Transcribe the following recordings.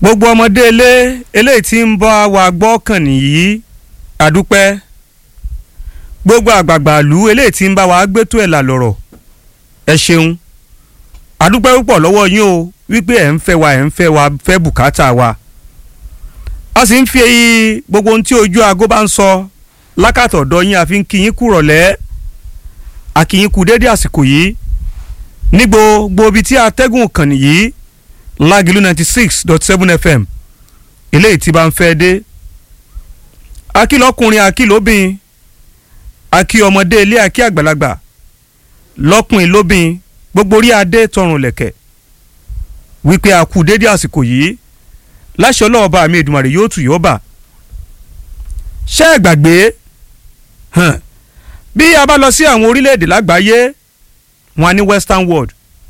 gbogbo ọmọdé ilé eléyìí tí ń bá wa gbọ́ kàn nìyí àdúpẹ́ gbogbo àgbààgbà ìlú eléyìí tí ń bá wa gbétò ẹ̀ là lọ̀rọ̀ ẹ ṣeun àdúpẹ́ púpọ̀ lọ́wọ́ yín o wípé ẹ̀ ń fẹ́ wa ẹ̀ ń fẹ́ wa fẹ́ bùkátà wa a sì ń fi gbogbo ohun tí ojú aago bá ń sọ lákàtọ̀ ọ̀dọ̀ yín àfi ń kí yín kú rọ̀lẹ́ àkìyín kú dédé àsìkò yìí ní gbogbo ibi tí atẹ́gùn kàn nìyí lágìlú ninety six dot seven fm eléyìí tí bá ń fẹ́ dé akílọ́kùnrin akílóbìn akí ọmọdé ilé akí àgbàlagbà lọ́kùnrin lóbìn gbogbo orí adé tọrùn lẹ̀kẹ̀ wípé a kú dédé àsìkò yìí láṣẹ ọlọ́ọ̀bá mi Èdùmàrè yóò tù yóò bà ṣé ẹ gbàgbé hàn bí a bá lọ sí àwọn orílẹ̀-èdè lágbàáyé wọn ní western world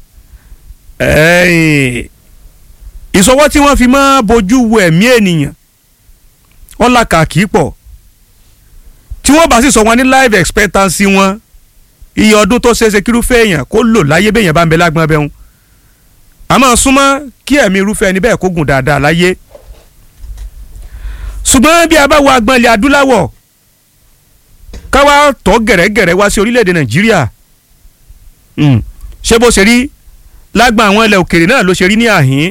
ìsọwọ́ tí wọ́n fi máa bójú wo ẹ̀mí ènìyàn wọ́n làkà kì í pọ̀ tí wọ́n bá sì sọ wọn ní life expectancy wọn iye ọdún tó ṣeéṣe kírúfẹ́ èèyàn kó lò láyé bẹ́ẹ̀ yẹn bá ń bẹ lágbọ́n bẹ́ẹ̀ àmọ́ súnmọ́ kí ẹ̀mí irúfẹ́ ẹni bẹ́ẹ̀ kó gùn dáadáa láyé ṣùgbọ́n bí a bá wo agbọ́n ilẹ̀ adúláwọ̀ káwá tọ́ gẹ̀rẹ́gẹ̀rẹ́ wá sí orílẹ̀-èdè nàìjíríà ṣé bó ṣe rí lágbà àwọn ilẹ̀ òkèèrè náà ló ṣe rí ní àhín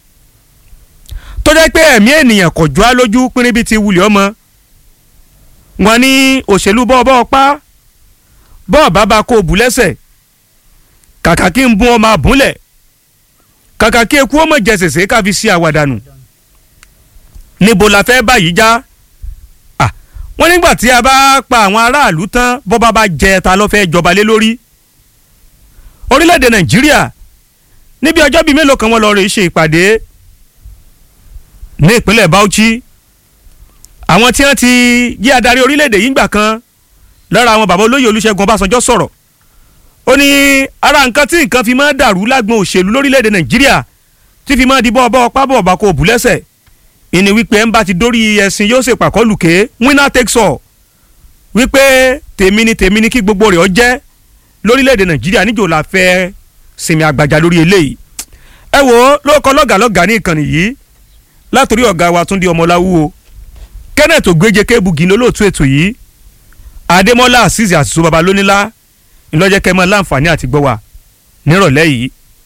tó jẹ́ pé ẹ̀mí ènìyàn kò jọ́ á lójú pínrín bíi ti wulẹ̀ ọmọ wọn ní òṣèlú bọ́ọ̀bọ́ pa bọ́ọ̀ bàbá kó bù lẹ́sẹ̀ kàkà kí n bún ọmọ àbúlẹ̀ kàkà kí eku ọmọ jẹsẹsẹ káfi sí àwàdànù níbo la fẹ́ báyìí já wọ́n nígbà tí a bá pa àwọn aráàlú tán bọ́ba bá jẹ ta ló fẹ́ jọba lé lórí orílẹ̀-èdè nàìjíríà níbi ọjọ́ bíi mélòó kan wọ́n lọ rè ṣe ìpàdé ní ìpínlẹ̀ bauchi àwọn tí wọ́n ti jí adarí orílẹ̀-èdè yìí gbà kan lára àwọn bàbá olóyè olúṣẹ́gun ọbásanjọ́ sọ̀rọ̀ ó ní ara nǹkan tí nǹkan fi máa dàrú lágbọn òṣèlú lórílẹ̀‐èdè nàìjíríà tí fi máa di bọ́ ọbọ̀ pábọ̀ ọba kò bù lẹ́sẹ̀ ìní wípé ẹ̀ ń bá ti dórí ẹ̀sìn yóò ṣe pàkọ́lù ké winner takes all wípé tèmi ni tèmi ni kí gbogbo rẹ̀ ọ jẹ́ lórílẹ̀‐èdè nàìjíríà níjò la fẹ́ sinmi àgbàjà lórí eléyìí ẹ wo lóòkọ lọ́gàlọ́gà ní ìkànnì yìí látòrí ọ̀gá wa túndé ọmọláwú kenneth ògbéje kébùgì ní olóòtú ètò yìí adémọ́lá azeez àṣìṣe baba lónílá ńlọ́jẹ́ kẹ́ mọ́ láǹfààní àti gbọ́ wa nírọ̀lẹ́ yìí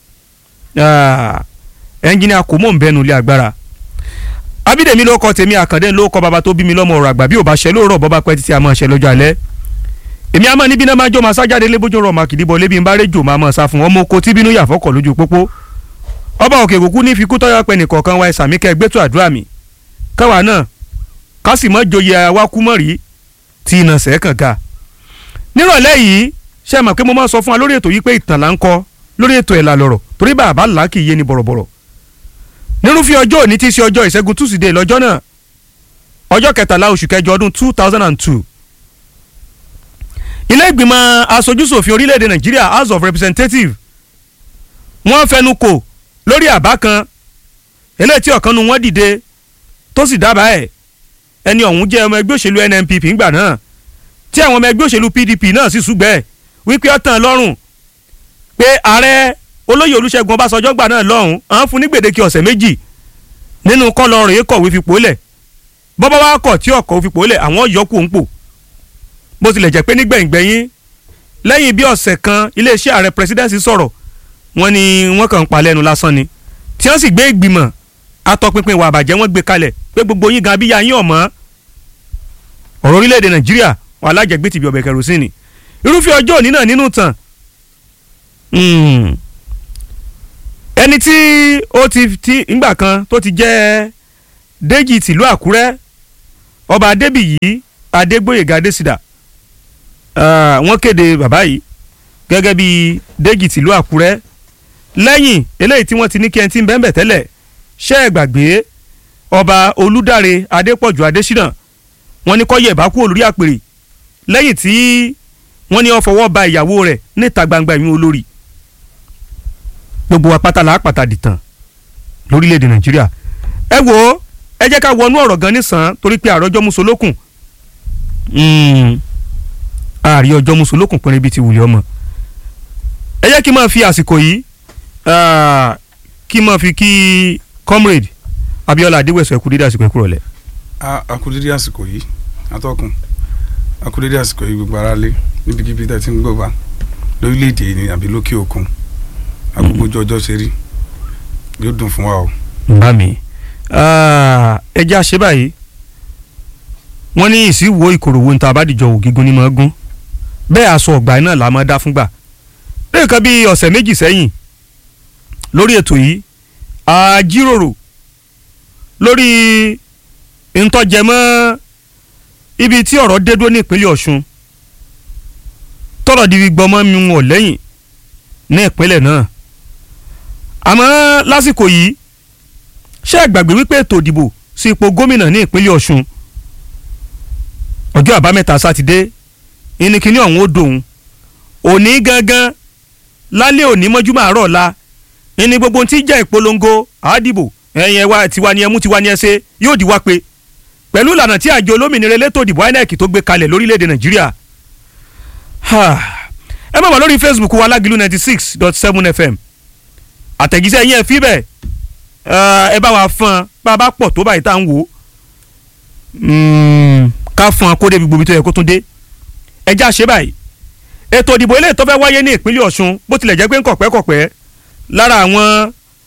ẹnjìnìà kò mọ̀ ń bẹnu ilé agbára abídèmí ló kọ tèmi àkàndé ló kọ baba tó bí mi lọ́mọ ọ̀rọ̀ àgbà bí ò bá ṣe lóòrọ̀ bọ́ba pẹ́ títí a máa ṣe lọ́jọ́ alẹ́ èmi àmọ́ níbi náà máa jọ máa sájáde lébójú rọ̀ máa kìdíbọ̀ lébi ń bá rédíò máa máa sá fún ọmọ oko tí bínú yà fọ́kọ̀ lójú pópó ọba òkè kúkú ní fikú tọ́yọ̀ pẹ́ nìkọ̀ọ̀kan wa ẹ̀sàmí kẹ́ gbẹ́tò àdúrà mi káwa náà ká sì mọ́ joyè awákúmọ̀rí tí iná sẹ́ẹ̀kàn ga nírọ̀lẹ́ yìí ṣe mọ̀ pé mo máa sọ fún wa lórí ètò yìí pé ìtàn là ń kọ lórí ètò ẹ̀ là lọ̀rọ̀ torí bàbá là kì í yé ni bọ̀rọ̀bọ̀rọ̀ nírúfẹ́ ọjọ́ òní tí í ṣe ọjọ́ ìṣẹ́gun túsídẹ̀ẹ́ lọ́jọ́ náà ọjọ́ kẹtàlá oṣù kẹjọ ọdún two thousand and two ilé ìgbìmọ̀ aṣojúṣòfin orílẹ̀-èdè nàìjíríà house of representatives wọ́n fẹnu kò lórí àbá kan eléyìí tí ọ̀kan nu wọ́n dìde tó sì dábàá ẹ̀ ẹni ọ̀hún jẹ́ ọmọ ẹgbẹ́ òṣèlú NNPP ńgbà náà tí àwọn ọmọ ẹgbẹ́ òṣèlú PDP náà sì ṣùgbẹ́ wípé ó tàn lọ́rùn pé ààrẹ olóyè olúṣẹ́gun ọbásanjọ́ gbà náà lọ́hùn à ń fún ní gbèdéke ọ̀sẹ̀ méjì nínú kọ́lọ́rùn yìí kọ̀wé fipò lẹ̀ bọ́bá wa kọ̀ tí ọkọ̀ fipò lẹ̀ àwọn yọkù ń pò bó tilẹ̀ jẹ́ pé nígbẹ̀yìngbẹ̀yìn lẹ́yìn bí ọ̀sẹ̀ kan iléeṣẹ́ ààrẹ presidency sọ̀rọ̀ wọ́n ní wọ́n kàn ń pa lẹ́nu lásán ni tí wọ́n sì gbé ìgbìmọ̀ atọ́pinpin ìwà àbàjẹ́ wọ́n gbé kalẹ̀ pé gbogbo yín gan abíyá yín ọ̀mọ́ ọ̀rọ̀ orílẹ̀-èdè nàìjíríà wọn alájẹgbé tìbí ọbẹ̀ kẹrosínì irúfẹ́ ọjọ́ òní náà nínú tàn ẹni tí ó ti ti ńgbà kan tó ti jẹ́ Déjì tìlú Àkúrẹ́ ọba Adébíyì Adégbóyèga Adésìdà wọ́n kéde bàbá yìí gẹ́gẹ́ bí Déjì tìlú Àkúrẹ́ lẹ́yìn eléyìí tí wọ́n ti ní kí ẹni tí ń bẹ́ẹ̀ bẹ̀ tẹ́lẹ̀ ṣẹ́ ẹ̀ gbàgbé ọba Olúdáre Adépọ̀jù Adésínà wọ́n ní kó yẹ̀ bá kúrò lórí àpèrè lẹ́yìn tí wọ́n ní ó fọwọ́ ba ìyàwó rẹ̀ níta gbangba ìyún olórí gbogbo wa pátá la pàtà dìtàn lórílẹ̀‐èdè nàìjíríà ẹ wo ẹ jẹ́ ká wọnú ọ̀rọ̀ gan nísàn torí pé àròjọ́ musolókun àrí ọjọ́ musolókun pínrín bíi ti wùlẹ̀ ọmọ ẹ jẹ́ kí n máa fi àsìkò yìí kí n máa fi kí comrade Abíọ́lá Adéwẹ̀sọ ẹ̀kú dídá àsìkò ẹ̀kú rọ̀lẹ́. a a kú dédé àsìkò yìí atọ́kùn a kú dédé àsìkò yìí gbogbo ara lé níbikíbi tá a ti ń gbọ́ bá lórílẹ̀‐èdè yìí ni àbí lókè òkun agbègbè ojú ọjọ́ ṣe rí yóò dùn fún wa o. bá mi ẹjẹ́ àṣẹ báyìí wọ́n ní ìsìnwó ìkòròwò níta àbádìjọ ògígun ní mọ́ gún bẹ́ẹ̀ aṣọ ọ̀gbà náà la máa dá fúngbà lẹ́ẹ̀kan bíi ọ̀sẹ̀ méjì sẹ́yìn lórí ètò yìí a jíròrò lórí ntọ́jẹmọ́ ibi tí ọ̀rọ̀ dé dúró ní ìpínlẹ̀ Ọ̀ṣun tọ́rọ̀ di gbọmọ́ mi wọ̀ lẹ́yìn ní ìpínlẹ̀ náà àmọ́ lásìkò yìí ṣé ẹ gbàgbé wípé ètò ìdìbò sí ipò gómìnà ní ìpínlẹ̀ Ọ̀ṣun ọjọ́ àbámẹ́ta sátidé ìníkíní ọ̀hún ó dòun òní gangan lálẹ́ òní mọ́júmọ́ àárọ̀ la ìní gbogbo tí jẹ́ ìpolongo àádìbò ẹ̀yìn ẹ̀wà tiwa ni ẹmú tiwa ni ẹ ṣe yóò di wá pé pẹ̀lú ìlànà tí àjọ olómìnira elétò ìdìbò INEC tó gbé kalẹ̀ lórílẹ̀‐èdè Nàìjíríà ẹ má wà lórí Facebook wa Lágìlú ninety six dot seven FM àtẹ̀jíṣẹ́ yẹn fi bẹ́ẹ̀ ẹ bá wa fọn bá a bá pọ̀ tó báyìí tá à ń wò ó ká fọn kó débi gbòmí tó yẹ kó tún dé ẹjá ṣe báyìí ètò ìdìbò eléyìí tó fẹ́ wáyé ní ìpínlẹ̀ Ọ̀ṣun bó tilẹ̀ jẹ́ pé ń kọ̀pẹ́kọ̀pẹ́ lára àwọn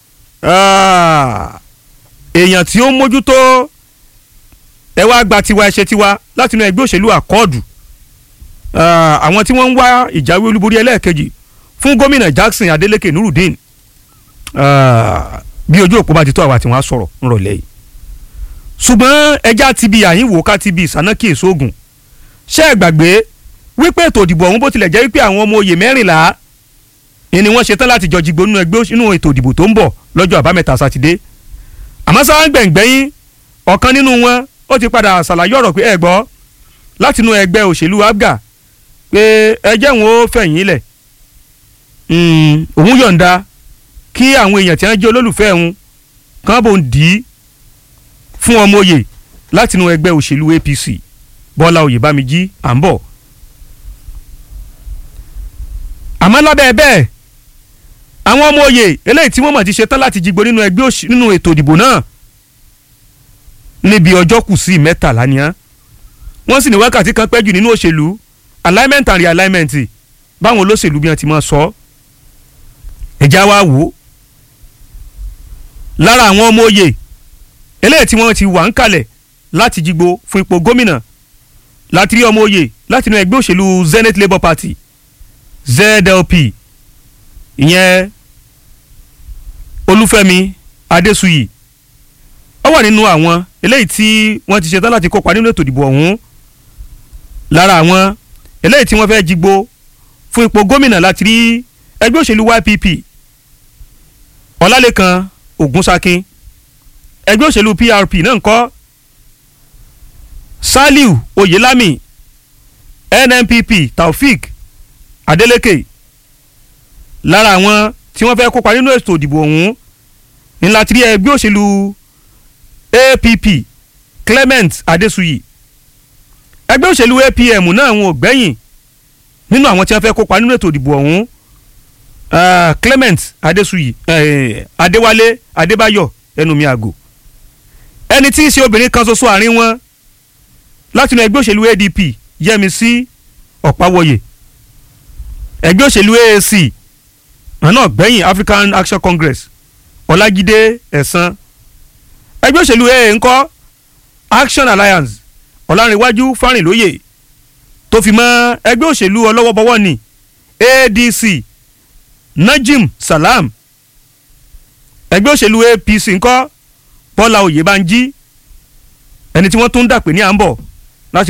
èèyàn tí ó ń mójútó ẹ wá gba tiwa ẹ ṣe tiwa látinú ẹgbẹ́ òṣèlú àkọọ́dù àwọn tí wọ́n ń wá ìjáwé olúborí ẹlẹ́ẹ̀kejì fún gómìnà Jackson Adeleke Nurudeen bí ojú òpó bá ti tó àwa tí wọ́n á sọ̀rọ̀ ńrọ̀lẹ́ yìí ṣùgbọ́n ẹja ti bi àyínwó ká ti bi ìsánákì èsóògùn ṣé ẹ gbàgbé wípé ètò ìdìbò ọ̀hún bó tilẹ̀ jẹ́ wípé àwọn ọmọ oyè mẹ́rìnlá ni wọ́n ṣetán láti jọ jìgbó nínú ẹgbẹ́ nínú ètò ìdìbò tó ń bọ̀ lọ́jọ́ àbámẹ́ta sátidé àmọ́ sáà ń gbẹ̀ngbẹ́yìn ọ̀kan nínú wọn ó ti padà ṣàlàyé ọ̀rọ̀ pé ẹ gbọ́ látinú ẹgbẹ́ òṣèlú abga pé ẹjẹ́ wọn ó fẹ̀yìn lẹ̀ òun yọ̀ǹda kí àwọn èèyàn tí wọ́n jẹ́ olólùfẹ́ òun kàn bò ń dì í fún ọmọ oyè látinú ẹgbẹ́ òṣèlú APC Bọ́lá Oyèbámijí à ń bọ̀. àmọ́ lábẹ́ bẹ́ẹ̀ àwọn ọmọ oyè eléyìí tí wọ́n mọ̀ ti ṣetán láti jígbó nínú ẹgbẹ́ nínú ètò ìdìbò náà níbi ọjọ́ kù sí mẹ́tàlá ni án wọ́n sì ní wákàtí kan pẹ́jù nínú òṣèlú alignment and realignment báwọn olóṣèlú bí wọ́n ti máa sọ ẹ̀já wa wò ó lára àwọn ọmọ oyè eléyìí tí wọ́n ti wà ń kalẹ̀ láti jígbó fún ipò gómìnà láti rí ọmọ oyè láti inú ẹgbẹ́ òṣèlú Zenith Labour Party ZLP ìyẹn Olúfẹ́mi Adésùyì ó wà nínú àwọn eléyìí tí wọ́n ti ṣetán láti kópa nínú ètò ìdìbò ọ̀hún lára àwọn eléyìí tí wọ́n fẹ́ jígbó fún ipò gómìnà láti rí ẹgbẹ́ òṣèlú YPP Ọlálékan Ògúnsákin ẹgbẹ́ òṣèlú PRP náà ń kọ́ Saliu Oyelami NNPP Taofik Adeleke lára àwọn tí wọ́n fẹ́ kópa nínú ètò ìdìbò ọ̀hún ní láti rí ẹgbẹ́ òṣèlú APP Clement Adesuyi ẹgbẹ́ òṣèlú APM náà wọn ò gbẹ́yìn nínú àwọn tí wọ́n fẹ́ kópa nínú ètò ìdìbò ọ̀hún uh, Clement Adesuyi uh, Adéwálé Adébáyọ̀ ẹnumí àgò ẹni tí í ṣe obìnrin kan ṣoṣo àárín wọn látinú ẹgbẹ́ òṣèlú ADP Yẹmisí Ọ̀páwọyè ẹgbẹ́ òṣèlú AAC àná gbẹ̀yìn African Action Congress Ọlájídé Ẹ̀sán ẹgbẹ́ òṣèlú AA ńkọ́ Action Alliance Ọlárìnwájú Fárìnlóyè tó fi mọ́ ẹgbẹ́ òṣèlú ọlọ́wọ́bọwọ́ ní ADC Najim Salam ẹgbẹ́ òṣèlú APC ńkọ́ Bọ́lá Oyèbánjí ẹni tí wọ́n tún ń dàpé ní à ń bọ̀